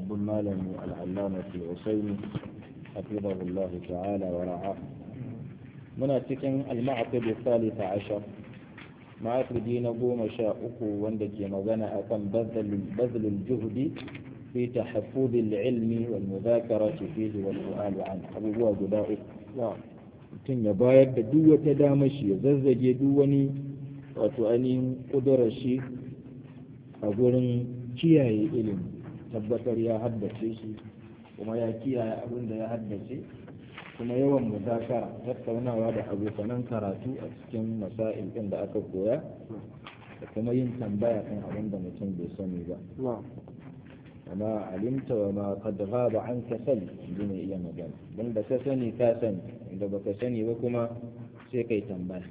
babban malami al'allama fi usaini hafizahullahu ta'ala wa ra'a muna cikin al-ma'aqid salisa ashar ma'aqidi na goma sha uku wanda ke magana akan bazlul juhdi fi tahaffuz al-ilmi wal mudhakarati fihi wal su'al an abubuwa guda uku mutum ya bayar da duk wata damar shi ya zazzage duk wani wato ainihin kudurar shi a gurin kiyaye ilimi tabbatar ya haddace shi kuma ya kiyaye abin da ya haddace kuma yawan muzakara tattaunawa da abokanan karatu a cikin masail ɗin da aka koya da kuma yin tambaya kan abin da mutum bai sani ba amma alimta wa ma qad ghaba anka sal inda ne iya magana dan da ka sani ka sani inda baka sani ba kuma sai kai tambaya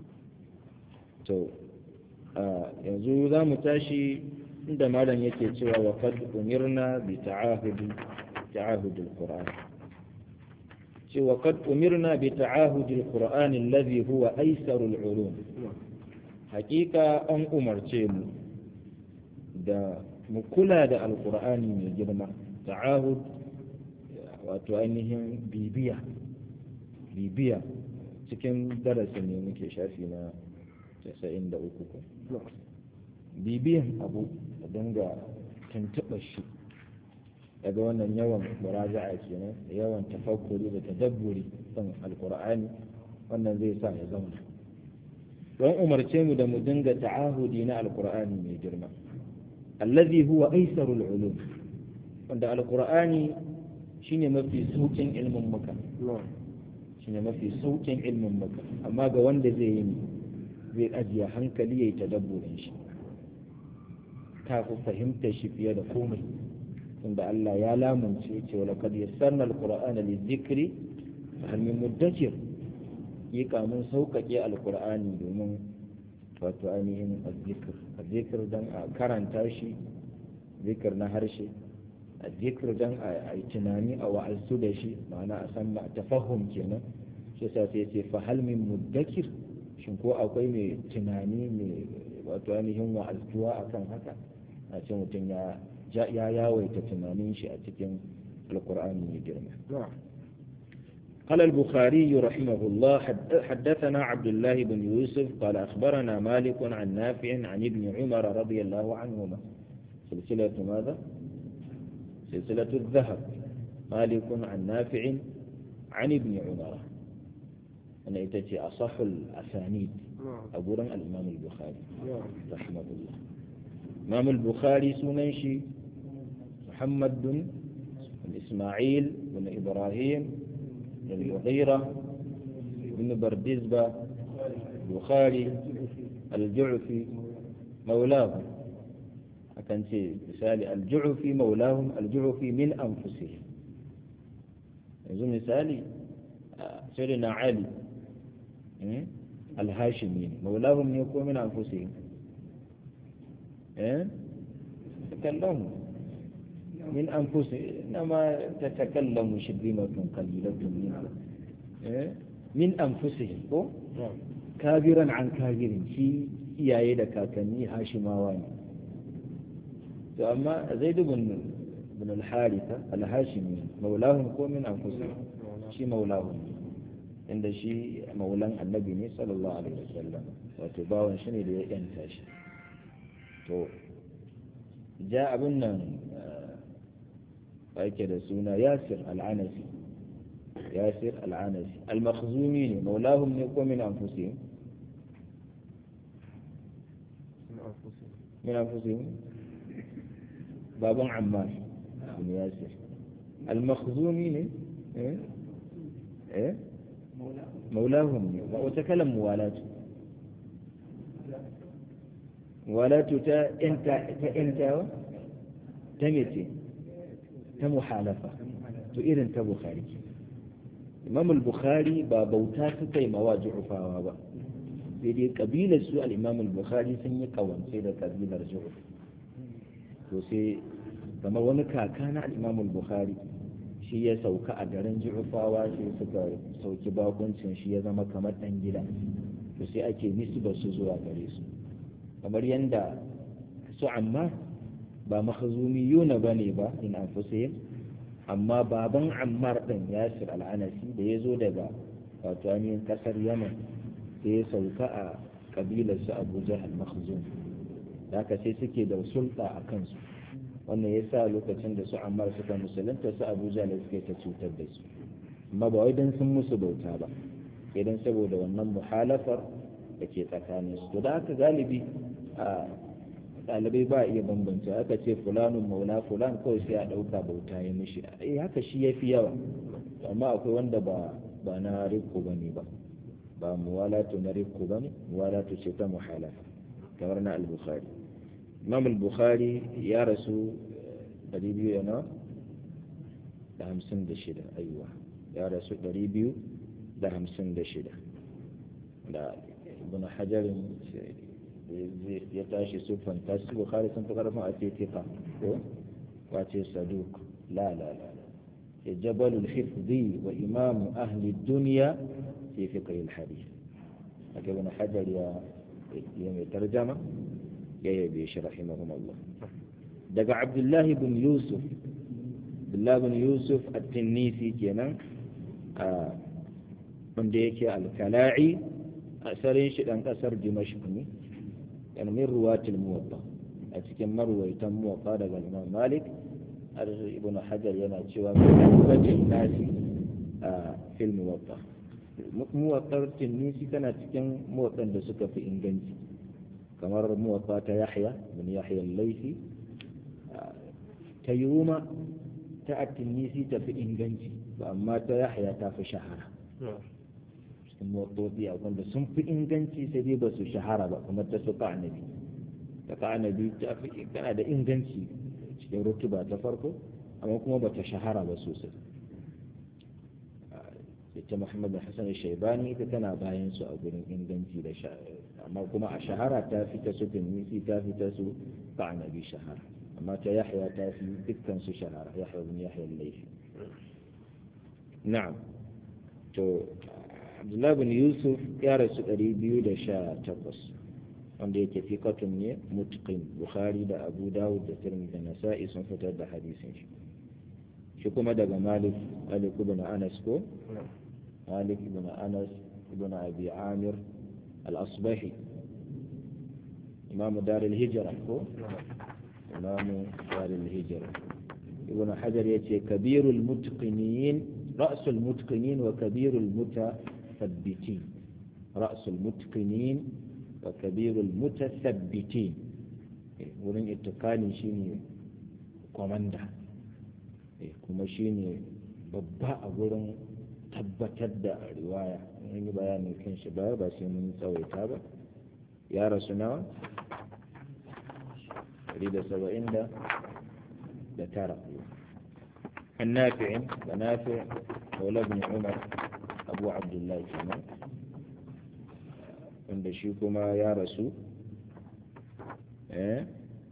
to yanzu za mu tashi inda malam yake cewa wa qad umirna bi ta'ahudi ta'ahudi al-qur'an cewa qad umirna bi ta'ahudi al-qur'an alladhi huwa aysarul ulum hakika an umarce mu da mu kula da alqur'ani mai girma ta'ahud wato ainihin bibiya bibiya cikin darasin ne muke shafi na 93 ko bibiyan abu da dinga tuntuɓa shi daga wannan yawan muraja'a kenan da yawan tafakkuri da tadabburi kan alkur'ani wannan zai sa ya zauna don umarce mu da mu dinga ta'ahudi na alkur'ani mai girma allazi huwa aisarul ulum wanda alkur'ani shine mafi saukin ilmin muka shine mafi saukin ilmin muka amma ga wanda zai yi zai ajiye hankali yayi tadabburin shi ta fi fahimta shi fiye da komai tunda Allah ya lamunce ce wala kad yassarna alqur'ana lizikri fa hal min mudakkir yi kamun sauƙaƙe alqur'ani domin wato ainihin azzikr azzikr dan a karanta shi zikir na harshe azzikr dan a yi tunani a wa'azu da shi ma'ana a san tafahum kenan shi sa sai ce fa hal min mudakkir shin ko akwai mai tunani mai wato ainihin wa'azuwa akan haka a ce mutum ya ya yawaita tunanin shi a cikin alkur'ani mai girma قال البخاري رحمه الله حدثنا عبد الله بن يوسف قال أخبرنا مالك عن نافع عن ابن عمر رضي الله عنهما سلسلة ماذا؟ سلسلة الذهب مالك عن نافع عن ابن عمر أنا إتتي أصح الأسانيد أبو الإمام البخاري رحمه الله إمام البخاري سننشي محمد بن إسماعيل بن إبراهيم بن المغيرة بن بردزبة البخاري الجعفي مولاهم أكن مثال الجعفي مولاهم الجعفي من أنفسهم يزو مثالي سيدنا علي الهاشمين مولاهم يكون من أنفسهم تكلموا من أنفسهم إنما تتكلم شبيمة قليلة منهم من أنفسهم كابرا عن كابر في iyaye da kakanni hashimawa ne to amma zaid ibn ibn al-haritha al-hashimi maulahum ko min anfusihim shi maulahum inda shi maulan annabi ne sallallahu alaihi wasallam wato bawan shi ne da ya yanta shi to ja abin nan ake da suna yasir al'anasi yasir al'anasi al-makhzumi ne maulahum ne ko min anfusihim min anfusihim baban ammar bin yasir al-makhzumi ne eh eh maulahum ne wata kalan muwalatu muwalatu ta inta ta intawa ta mece ta muhalafa to irin ta bukhari imam al-bukhari ba bauta suka yi mawa ju'ufawa ba sai dai kabilar su al-imam al-bukhari sun yi kawance da kabilar ju'uf to sai kamar wani kaka na al-imam al-bukhari shi ya sauka a garin ju'ufawa sai suka sauki bakuncin shi ya zama kamar dan gida to sai ake nisba su zuwa gare su kamar yanda su amma ba makhzumiyuna bane ba in anfusihim amma baban ammar din yasir al'anasi da ya zo daga wato ainihin kasar yaman sai ya sauka a kabilar su abu jahal makhzum da haka sai suke da sulta a kansu wannan ya sa lokacin da su ammar suka musulunta su abu jahal suke ta cutar da su amma ba wai don sun musu bauta ba idan saboda wannan muhalafar da ke tsakanin su to da haka galibi a ɗalibai ba iya bambanta aka ce fulanun maula fulan kawai sai a ɗauka bauta ya mishi eh haka shi ya fi yawa amma akwai wanda ba ba na rikko ba ne ba ba muwalatu na rikko ba ne muwalatu ce ta muhalafa kamar na al-bukhari imam al-bukhari ya rasu 200 na da hamsin da shida aiwa ya rasu 256 da ibn hajarin ya tashi sufan tashi bukhari sun fi karfin a ce tika ko wace saduk la la la ya jabalul hifzi wa imamu ahli duniya fi fiqh al hadith haka ibn hajar ya ya mai tarjama ya yabe shi rahimahumullah daga abdullahi bin yusuf abdullahi bin yusuf at-tinnisi kenan a wanda yake al-kala'i asalin shi dan kasar dimashq ne يعني من رواة الموطا أتكلم مروي تم موطا لقى الإمام مالك ابن حجر ينا شوى من أثبت الناس في الموطا موطا التنيسي كان أتكلم موطا لسكة في إنجنسي كما موطا يحيى من يحيى الليثي تيوما تأتي النيسي تفي إنجنسي وأما تيحيى تفي شهرة cikin motsofi a wanda sun fi inganci sai dai ba su shahara ba kamar ta su ka'anabi ta ka'anabi ta fi kana da inganci cikin rutuba ta farko amma kuma ba ta shahara ba sosai ita muhammad bin hassan shaibani ita tana bayan su a gurin inganci da amma kuma a shahara ta fi ta su tunisi ta fi ta su ka'anabi shahara amma ta yahya ta fi dukkan su shahara yahya bin yahya laifi na'am to abdullahi bin yusuf ya rasu ɗari biyu da sha takwas wanda yake fikatun ne mutqin bukhari da abu dawud da tirmidhi da nasa'i sun fitar da hadisin shi shi kuma daga malik malik ibn anas ko malik ibn anas ibn abi amir al-asbahi imamu dar al-hijra ko imamu dar al-hijra ibn hajar yace kabirul mutqinin رأس المتقنين وكبير المتثبتين رأس المتقنين وكبير المتثبتين wurin itikani shine kwamanda kuma shine babba a wurin tabbatar da riwaya mun yi bayanin kan shi ba ba sai mun tsawaita ba ya rasu nawa 170 da tara النافع ونافع مولى بن عمر أبو عبد الله كمان wanda shi kuma ya rasu eh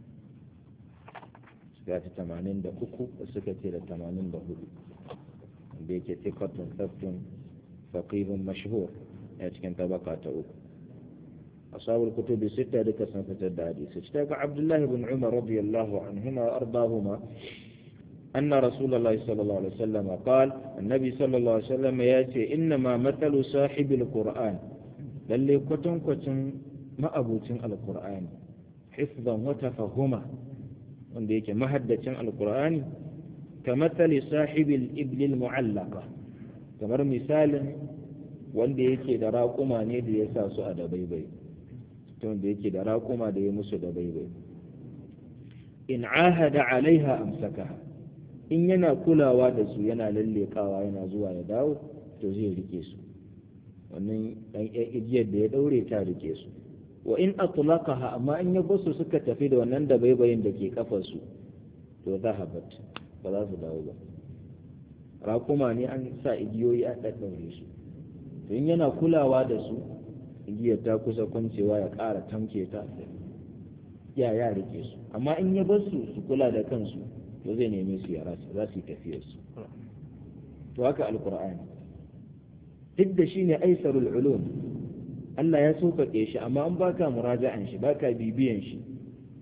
suka ta tamanin da uku da suka ce da tamanin da hudu wanda yake tikatun tsaftun faqihun mashhur ya cikin tabaka ta uku ashabul kutubi sita duka sun fitar da hadisi shi daga abdullahi ibn umar radiyallahu anhuma wa ardahuma أن رسول الله صلى الله عليه وسلم قال النبي صلى الله عليه وسلم يأتي إنما مثل صاحب القرآن للي كتن كتن ما أبوتن القرآن حفظا وتفهما ونديك مهدة القرآن كمثل صاحب الإبل المعلقة kamar misalin wanda yake da raƙuma ne da ya sa su a da baibai wanda yake da raƙuma da ya musu da baibai in ahada alaiha amsakaha in yana kulawa da su yana lallekawa yana zuwa ya dawo to zai rike su wannan dan igiyar da ya daure ta rike su wa in atlaqaha amma in ya basu suka tafi da wannan da baibayin da ke kafar su to zahabat ba za su dawo ba rakuma ne an sa igiyoyi an daddaure su to in yana kulawa da su igiyar ta kusa kwancewa ya ƙara tamke ta ya ya rike su amma in ya basu su kula da kansu to zai neme su ya rasu za su yi tafiyar su to haka alkur'ani duk da shi ne aisarul ulum Allah ya sauƙaƙe shi amma an baka muraja'an shi baka bibiyan shi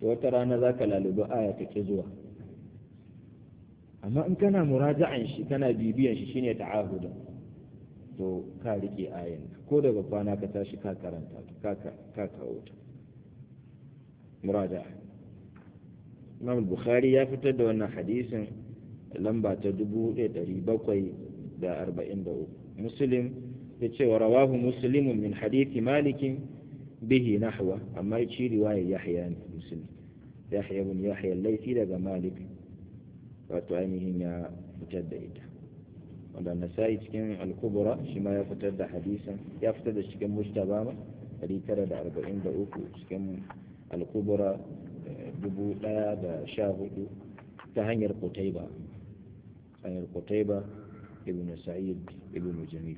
da wata rana za ka lalubi aya ta ke zuwa amma in kana muraja'an shi kana bibiyan shi shine ta'ahuda to ka rike ayan ko daga kwana ka tashi ka karanta ka ka kawo ta muraja'a Imam Bukhari ya fitar da wannan hadisin lamba ta 1743 Muslim ya ce wa rawahu muslimun min hadithi malikin bihi nahwa amma ya ci riwayar Yahya ne Muslim Yahya ibn Yahya laifi daga Malik wato ainihin ya fitar da ita wanda nasa'i cikin al-kubra shi ma ya fitar da hadisan ya fitar da cikin mujtaba ma 943 cikin al-kubra dubu ɗaya da sha hudu ta hanyar kutaiba hanyar kutaiba ibn sa'id ibn jamil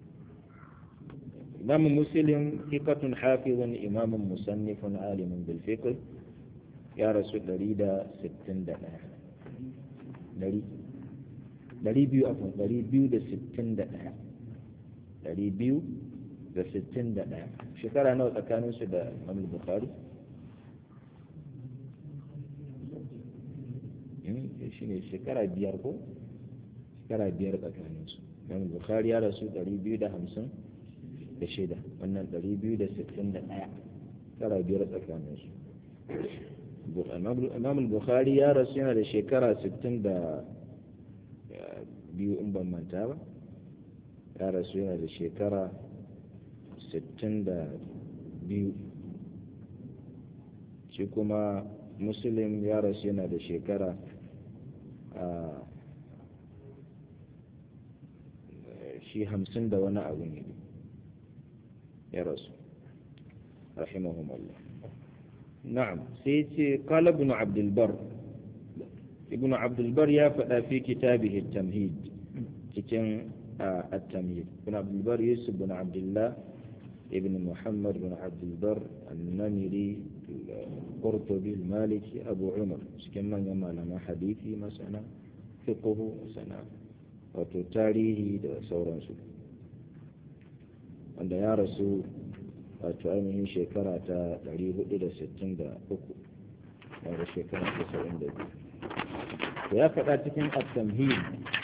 imam muslim hikatun hafizun imamun musannifun alimun bil fiqh ya rasu 161 dari biyu afon dari biyu da sittin da ɗaya dari biyu da sittin da ɗaya shekara nawa tsakaninsu da imam bukhari shi ne shekara biyar ko shekara biyar tsakaninsu imam bukhari ya rasu dari biyu da hamsin da shida wannan dari biyu da sittin da ɗaya shekara biyar tsakaninsu imam bukhari ya rasu yana da shekara sittin da biyu in ban manta ba ya rasu yana da shekara sittin da biyu shi kuma muslim ya rasu yana da shekara shi hamsin da wani abu ne ya rasu rahimahumallah na'am sai ce qala ibn abd albar ibn abd albar ya faɗa fi kitabihi at-tamhid cikin at-tamhid ibn abd albar yusuf ibn abdullah ibn muhammad ibn abd albar an-namiri al-qurtubi al-maliki abu umar cikin manyan malaman hadisi masana fiqh masana wato tarihi da sauransu wanda ya rasu wato ainihin shekara ta 463 wanda shekara ta 72 to ya faɗa cikin at-tamhid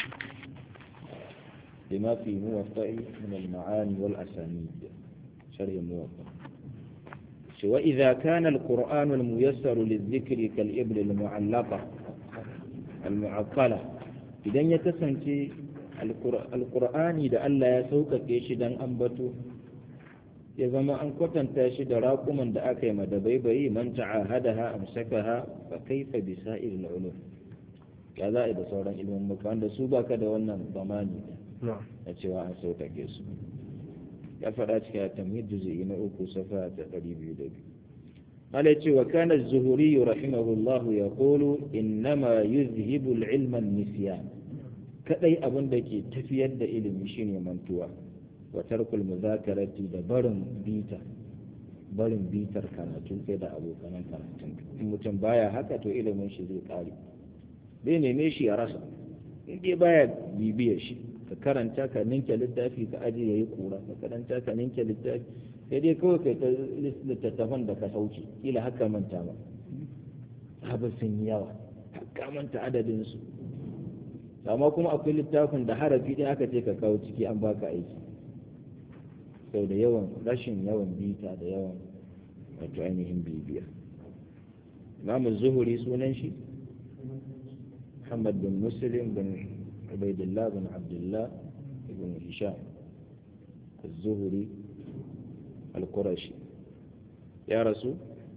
lima fi muwatta'i min al-ma'ani wal asanid sharh muwatta shi wa idza kana al-qur'anu al-muyassar lidh-dhikri kal-ibl al-mu'allaqa al-mu'aqqala idan ya kasance al-qur'ani da Allah ya sauƙaƙe shi dan ambato ya zama an kwatanta shi da raƙuman da aka yi madabaibayi man ta'ahadaha amsakaha fa kaifa bi sa'il ulum ya za a da sauran ilimin muka wanda su baka da wannan zamani na cewa an sauƙaƙe su ya faɗa cikin tamhid juz'i na uku safa ta ɗari biyu da biyu ala ce wa kana az-zuhuri rahimahullah yaqulu innama yuzhibu al-ilma an-nisyan kadai abin da ke tafiyar da ilimi shine mantuwa wa tarkul muzakarati da barin bita barin bitar karatu kai da abokanan karatun in mutum baya haka to ilimin shi zai kare zai neme shi ya rasa in dai baya bibiya shi ka karanta ka ninke littafi ka aje yayi kura ka karanta ka ninke littafi sai dai kawai kai ta littattafan da ka sauke kila haka manta ba haba sun yi yawa haka manta adadin su amma kuma akwai littafin da harafi ɗaya aka ce ka kawo ciki an baka aiki sau da yawan rashin yawan bita da yawan wato ainihin bibiya imamu zuhuri sunan shi muhammad bin muslim bin ubaidillah bin abdullah ibn hisham zuhuri al-qurashi ya rasu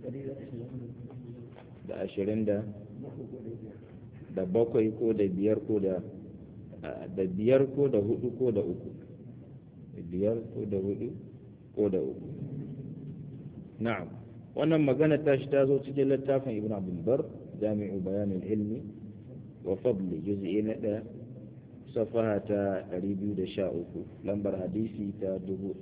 da ashirin da da bakwai ko da biyar ko da da biyar ko da hudu ko da uku biyar ko da hudu ko da uku na'am wannan magana ta shi ta zo cikin littafin ibn abdul bar jami'u bayanin ilmi wa fadli juz'i na ɗaya safaha ta 213 lambar hadisi ta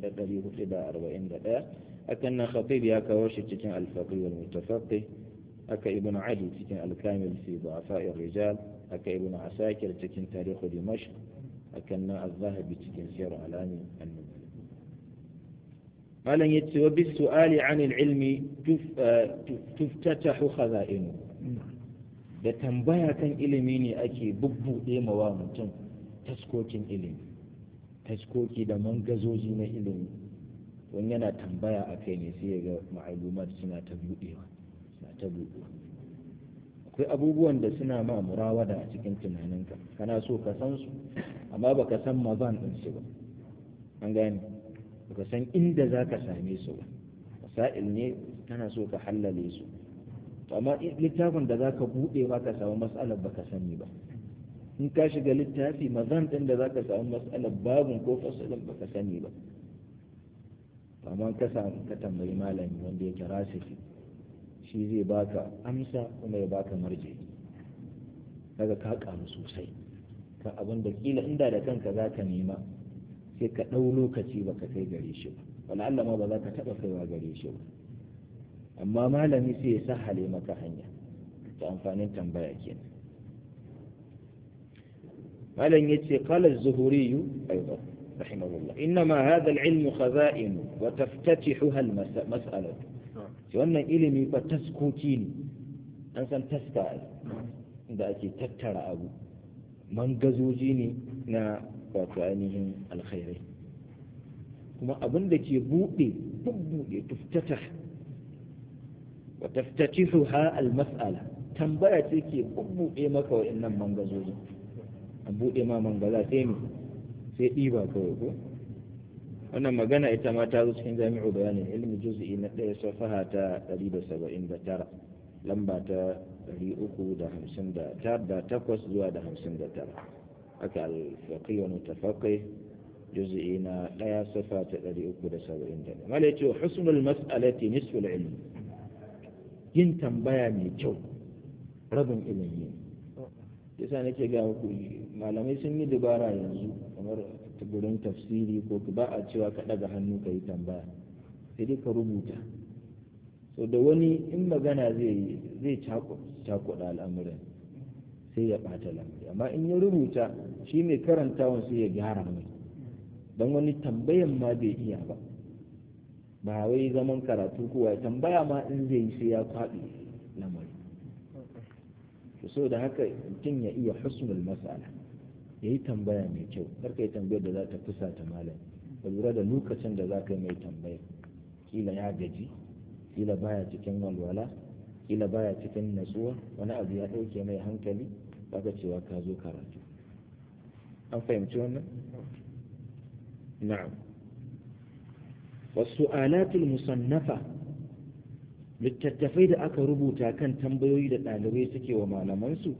1441 hakan nan khatib ya kawo shi cikin al-faqih wal mutafaqih haka ibn adi cikin al-kamil fi du'afa rijal haka ibn asakir cikin tarihu dimashq hakan nan az-zahabi cikin siyar alami annabi malam yace wa bis su'ali 'anil ilmi tuftatahu khaza'inu da tambaya kan ilimi ne ake bubbuɗe mawa mutum taskokin ilimi taskoki da mangazoji na ilimi wani yana tambaya a kai ne sai ya ga ma'alumat suna ta buɗewa suna ta buɗewa akwai abubuwan da suna ma murawada a cikin tunaninka kana so ka san su amma baka san mazan ɗin su ba an gane baka san inda za ka same su ba masa'il ne kana so ka hallale su amma littafin da za ka buɗe ba ka samu matsalar ba ka sani ba in ka shiga littafi mazan ɗin da za ka samu matsalar babin ko fasalin ba ka sani ba amma ka samu ka tambayi malami wanda yake rasifi shi zai baka amsa kuma ya baka marje kaga ka karu sosai ka abin da kila inda da kanka za ka nema sai ka ɗau lokaci ba ka kai gare shi ba wala Allah ma ba za ka taɓa kaiwa gare shi ba amma malami sai ya sahale maka hanya ta amfanin tambaya kenan malam yace qala az-zuhuri aidan rahimahullah inma hadha al-ilm khaza'in wa taftatihuha al-mas'alah wannan ilimi fa taskoki ne an san taska da ake tattara abu mangazoji ne na wato ainihin alkhairai kuma abin da ke buɗe bubbuɗe tuftata wa taftatihuha almas'ala tambaya ce ke bubbuɗe maka wa'annan mangazojin an buɗe ma mangaza sai ne sai ɗiba kawai ko wannan magana ita ma ta zo cikin jami'u bayanin ilmi juz'i na ɗaya safaha ta 179 lamba ta 358 zuwa da 59 haka al-faqih wa mutafaqih juz'i na ɗaya safa ta 371 mala yace husnul mas'alati nisful ilmi yin tambaya mai kyau rabin ilimi yasa nake ga muku malamai sun yi dabara yanzu kamar gurin tafsiri ko ba a cewa ka ɗaga hannu ka yi tambaya sai dai ka rubuta so da wani in magana zai zai cakuɗa al'amuran sai ya ɓata lamari amma in ya rubuta shi mai karantawan sai ya gyara mai don wani tambayan ma bai iya ba ba wai zaman karatu kowa tambaya ma in zai yi sai ya kwaɗi lamari so da haka mutum ya iya husnul mas'ala ya yi tambaya mai kyau kar ka yi tambayar da za ta fusa ta malam ka lura da lokacin da za ka yi mai tambaya kila ya gaji kila baya cikin walwala kila baya cikin natsuwa wani abu ya ɗauke mai hankali baka cewa ka zo karatu an fahimci wannan na'am wasu alatul musannafa littattafai da aka rubuta kan tambayoyi da ɗalibai suke wa malamansu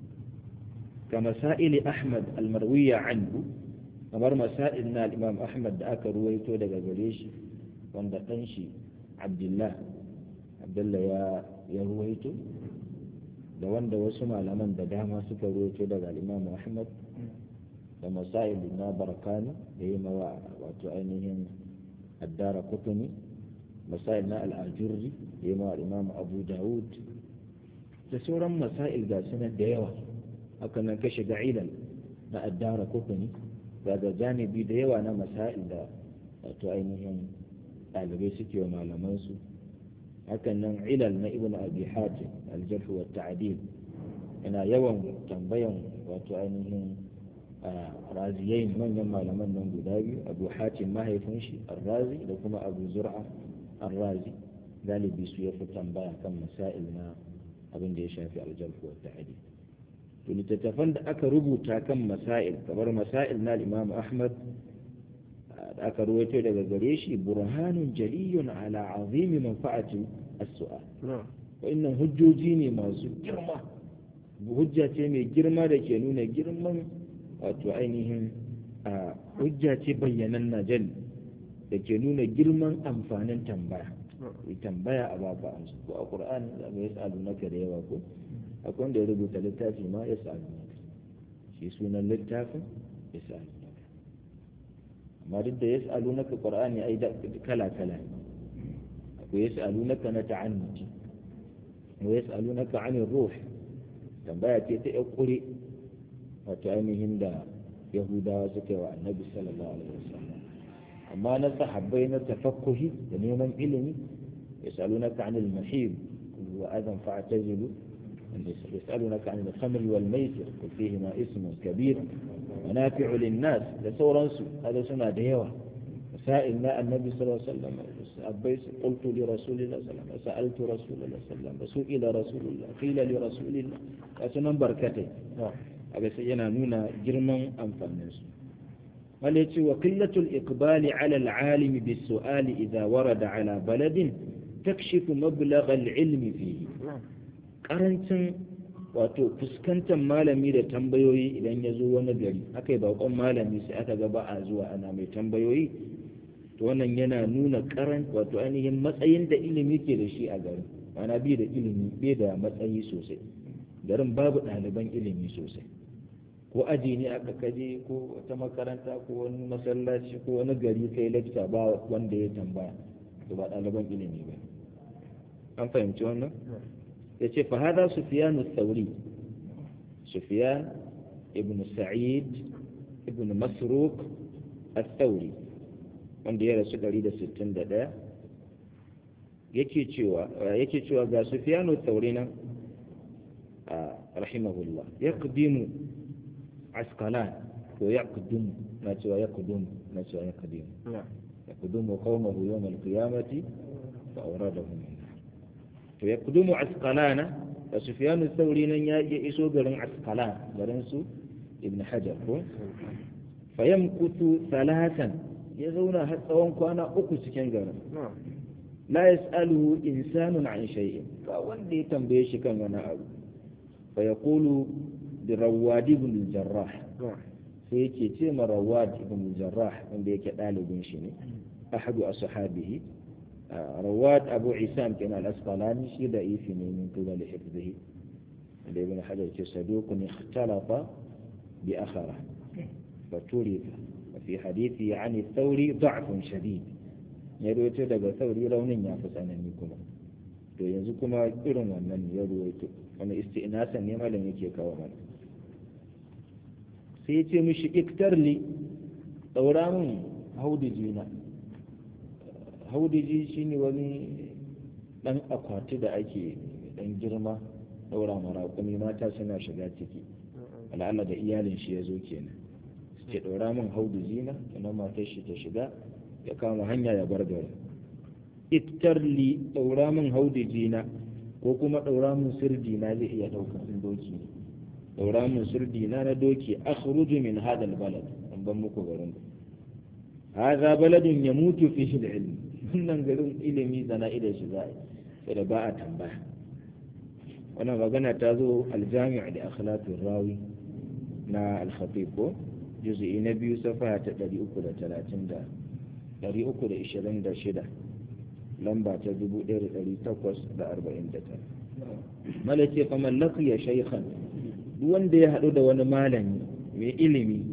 كمسائل أحمد المروية عنه kamar masail na imam ahmad da aka ruwaito daga gare shi wanda ɗan shi abdullah abdullah ya ya ruwaito da wanda wasu malaman da dama suka ruwaito daga imam ahmad da masail na barakani da yi mawa wato ainihin addara kutumi masail na al'ajurri da yi mawa imam abu dawud da sauran masail ga sunan da yawa haka nan ka shiga ilal na addara kutumi daga janibi da yawa na masail da wato ainihin ɗalibai suke wa malamansu hakan nan ilal na ibn abi hatim aljarh wa ta'dil yana yawan tambayan wato ainihin raziyai manyan malaman nan guda biyu abu hatim mahaifin shi arrazi da kuma abu zur'a arrazi galibi su ya fi tambaya kan masail na abin da ya shafi aljarh wa ta'dil to littattafan da aka rubuta kan masail kamar masail na imam ahmad da aka ruwaito daga gare shi burhanun jaliyun ala azimi manfa'ati as-su'al wa'annan hujjoji ne masu girma hujja ce mai girma da ke nuna girman wato ainihin hujja ce bayyanan najal da ke nuna girman amfanin tambaya tambaya a baka amsa ko a qur'ani da mai yasalu naka da yawa ko akwai wanda ya rubuta littafi ma yasalu naka shi sunan littafin yasalu amma duk da yas'alunaka qur'ani ai da kala kala akwai yas'alunaka na ta'annuti wa yas'alunaka 'anil ruh tambaya ce ta yakure wato ainihin da yahudawa suka yi wa annabi sallallahu alaihi wasallam amma na sahabbai na tafakkuhi da neman ilimi yasalunaka anil mahib wa adan fa'tazilu يسألونك عن الخمر والميسر قل فيهما اسم كبير منافع للناس لسورانسو هذا سنة ديوة مسائل ما النبي صلى الله عليه وسلم أبيس قلت لرسول الله صلى الله عليه وسلم سألت رسول الله صلى الله عليه وسلم سئل رسول الله قيل لرسول الله أسنن بركته هذا سينا نونا جرما أنفانس وليتي وقلة الإقبال على العالم بالسؤال إذا ورد على بلد تكشف مبلغ العلم فيه karancin wato fuskantar malami da tambayoyi idan ya zo wani gari aka yi bakon malami sai aka ga ba a zuwa ana mai tambayoyi to wannan yana nuna karan wato ainihin matsayin da ilimi ke da shi a garin mana bi da ilimi bai da matsayi sosai garin babu ɗaliban ilimi sosai ko aji ne aka kaje ko wata makaranta ko wani masallaci ko wani gari kai lakta ba wanda ya tambaya to ba ɗaliban ilimi ba an fahimci wannan ya ce fa hada sufiyanu thauri sufiyan ibn sa'id ibn masruk al-thauri wanda ya rasu 161 yake cewa yake cewa ga sufiyanu thauri nan rahimahullah yaqdimu asqalan ko yaqdimu na cewa yaqdimu na cewa yaqdimu yaqdimu qawmahu yawm al-qiyamati fa awradahum to ya kudumu asqalana da sufyanu sauri nan ya iya iso garin asqalan garin su ibn hajar ko fayamkutu salatan ya zauna har tsawon kwana uku cikin garin la yas'aluhu insanun an shay'in ba wanda ya tambaye shi kan wani abu fa yaqulu bi rawad ibn jarrah sai yake ce ma rawad ibn jarrah wanda yake dalibin shi ne ahadu ashabihi رواد أبو عسام كان الأسقلاني شيء ضعيف من قبل حفظه ابن حجر صدوق اختلط بأخره فتورث وفي حديثه عن الثوري ضعف شديد يرويته daga sauri raunin ya fi tsanani kuma to yanzu kuma irin wannan ya ruwaito wani isti'nasan ne malam yake kawo mana sai ya ce mishi iktarli daura min haudijina haudiji shine wani dan akwati da ake dan girma daura maraƙumi mata suna shiga ciki al'ala da iyalin shi ya zo kenan su ce ɗaura min haudiji na ina matar shi ta shiga ya kama hanya ya bar gari ittarli ɗaura min haudiji na ko kuma ɗaura min sirdi na zai iya ɗaukar doki ne ɗaura min sirdi na na doki akhruju min hadal balad an ban muku garin hadha baladun yamutu fihi al-ilm wannan garin ilimi sana'i da shi za'a sai da ba a tambaya wannan magana ta zo aljami'a da akhlaqir rawi na al-khatib ko juz'i na biyu safa ta 330 da 326 lamba ta 1849 malake fa mallaki ya shaykhan duk wanda ya hadu da wani malami mai ilimi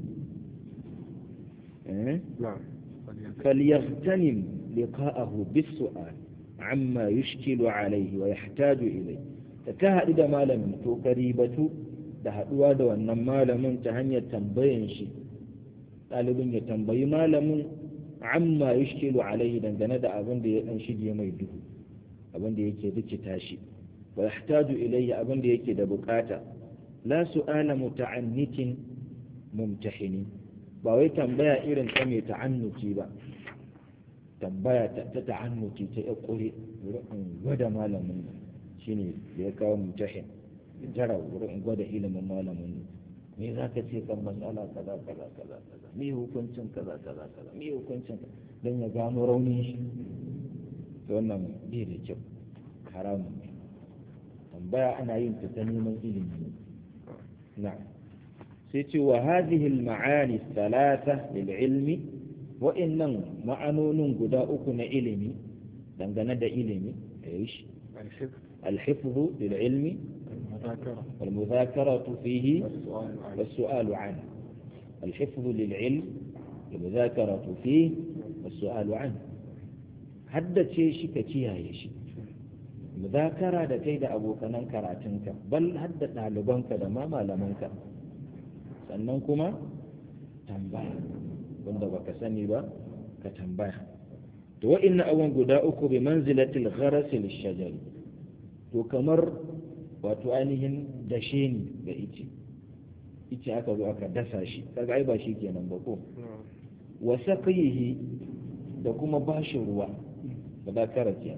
eh فليغتنم لقاءه بالسؤال عما يشكل عليه ويحتاج إليه تكهد da malamin to karibatu da haduwa da wannan malamin ta hanyar tambayan shi ɗalibin ya tambayi malamin amma yushkilu alaihi dangane da abin da ya dan shige mai duhu abin da yake rikita shi wa yahtaju ilayhi abin da yake da bukata la su'ala muta'annitin mumtahini ba wai tambaya irin ta mai ta'annuci ba tambaya ta ta'annuci ta ya kure wurin gwada malamin shine da ya kawo mutahin jara wurin gwada ilimin malamin me za ka ce kan matsala kaza kaza kaza kaza me hukuncin kaza kaza kaza me hukuncin don ya gano raunin shi to wannan bai da kyau haramun ne tambaya ana yin ta ta neman ilimi na sai ce wa hadhihi al-ma'ani thalatha lil ilmi wa innan ma'anonin guda uku na ilimi dangane da ilimi ايش الحفظ للعلم والمذاكرة فيه والسؤال عنه الحفظ للعلم والمذاكرة فيه والسؤال عنه hadda ce shi ka kiyaye shi muzakara da kai da abokanan karatunka bal hadda ɗalibanka da ma malamanka sannan kuma tambaya wanda baka sani ba ka tambaya to wa'inna abubuwan guda uku bi manzilatil gharasi lishajari to kamar wato ainihin dashe ne ga ice ice aka zo aka dasa shi kaga ai ba shi kenan ba ko wa saqihi da kuma bashi ruwa da ba karatiya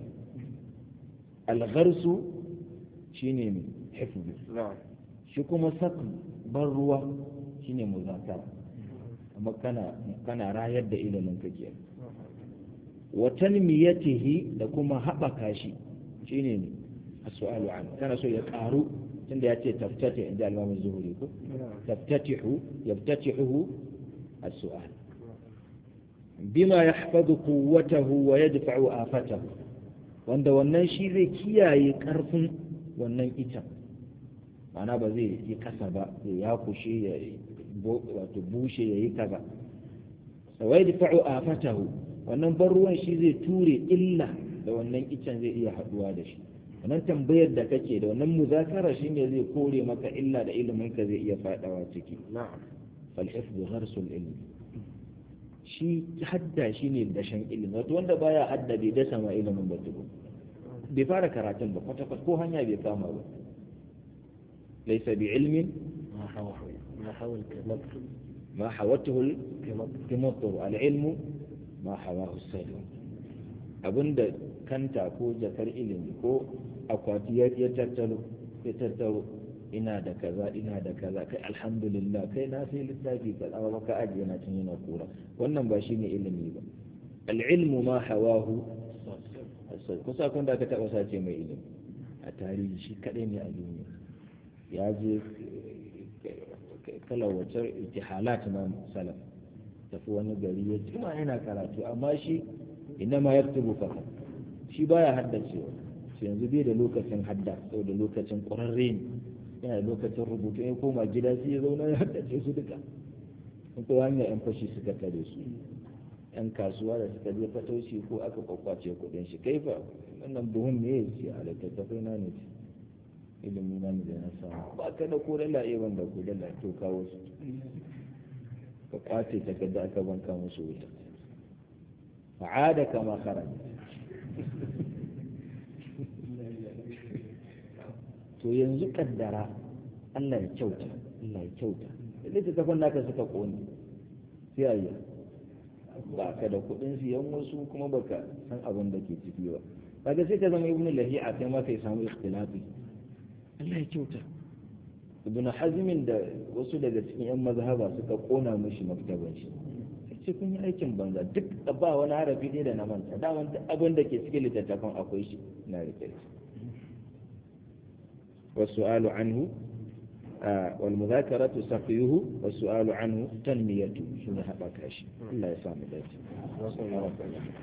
al-gharsu shine mai hifzu shi kuma sak ban ruwa shine muzakara amma kana kana rayar da ilimin ka ke wa tanmiyatihi da kuma haɓaka shi shine ne as-su'alu an kana so ya karu tunda ya ce taftati inda al-imam zuhuri ko taftatihu yaftatihu as-su'al bima yahfazu quwwatahu wa yadfa'u afatahu wanda wannan shi zai kiyaye karfin wannan ita ma'ana ba zai yi kasa ba ya kushe ya wato bushe ya yi kaza sawai da fa'o a fatahu wannan ban ruwan shi zai ture illa da wannan icen zai iya haduwa da shi wannan tambayar da kake da wannan muzakara shi ne zai kore maka illa da ilimin ka zai iya fadawa ciki fal hifdhu gharsul ilmi shi hadda shi ne dashen ilimi wato wanda baya hadda bai dasa ma ilimin ba tuku bai fara karatun ba kwata ko hanya bai kama ba laysa bi ilmin ما حوى ما حوى الكمطر ما حوته الكمطر العلم ما حواه السلم abinda kanta ko jakar ilimi ko akwati ya tattaro ya tattaro ina da kaza ina da kaza kai alhamdulillah kai na sai littafi ka amma baka ajiye na tun yana kura wannan ba shine ilimi ba al-ilmu ma hawahu kusa kun da ka taba sace mai ilimi a tarihi shi kadai ne a duniya ya je kalawacar itihalat na salaf tafi wani gari ya jima yana karatu amma shi ina ma ya tubu faka shi baya haddacewa shi yanzu bai da lokacin hadda sau da lokacin ƙwararre ne yana da lokacin rubutu ya koma gida sai ya zauna ya haddace su duka in ko hanyar yan fashi suka tare su yan kasuwa da suka je fatauci ko aka kwakwace kuɗin shi kai fa wannan buhun me ya ce a littattafai na ne ce ilimi na da na samu ba ka da ko dala iya wanda ko dala to kawo su ka kwace takarda aka banka musu wuta fa'ada kama kharaj to yanzu kaddara Allah ya kyauta Allah ya kyauta littattafan naka suka kone sai ayi ba ka da kuɗin siyan wasu kuma baka san abin da ke ciki ba kaga sai ka zama ibnu lahi'a kai ma kai samu ikhtilafi Allah ya kyauta ibn hazmin da wasu daga cikin yan mazhaba suka kona mishi maktaban shi sai kun yi aikin banza duk ba wani harafi ne da na manta da wani abin da ke cikin littattafan akwai shi na rike shi والسؤال عنه آه والمذاكرة سقيه والسؤال عنه تنميته شنو هبك الله يسامح ذلك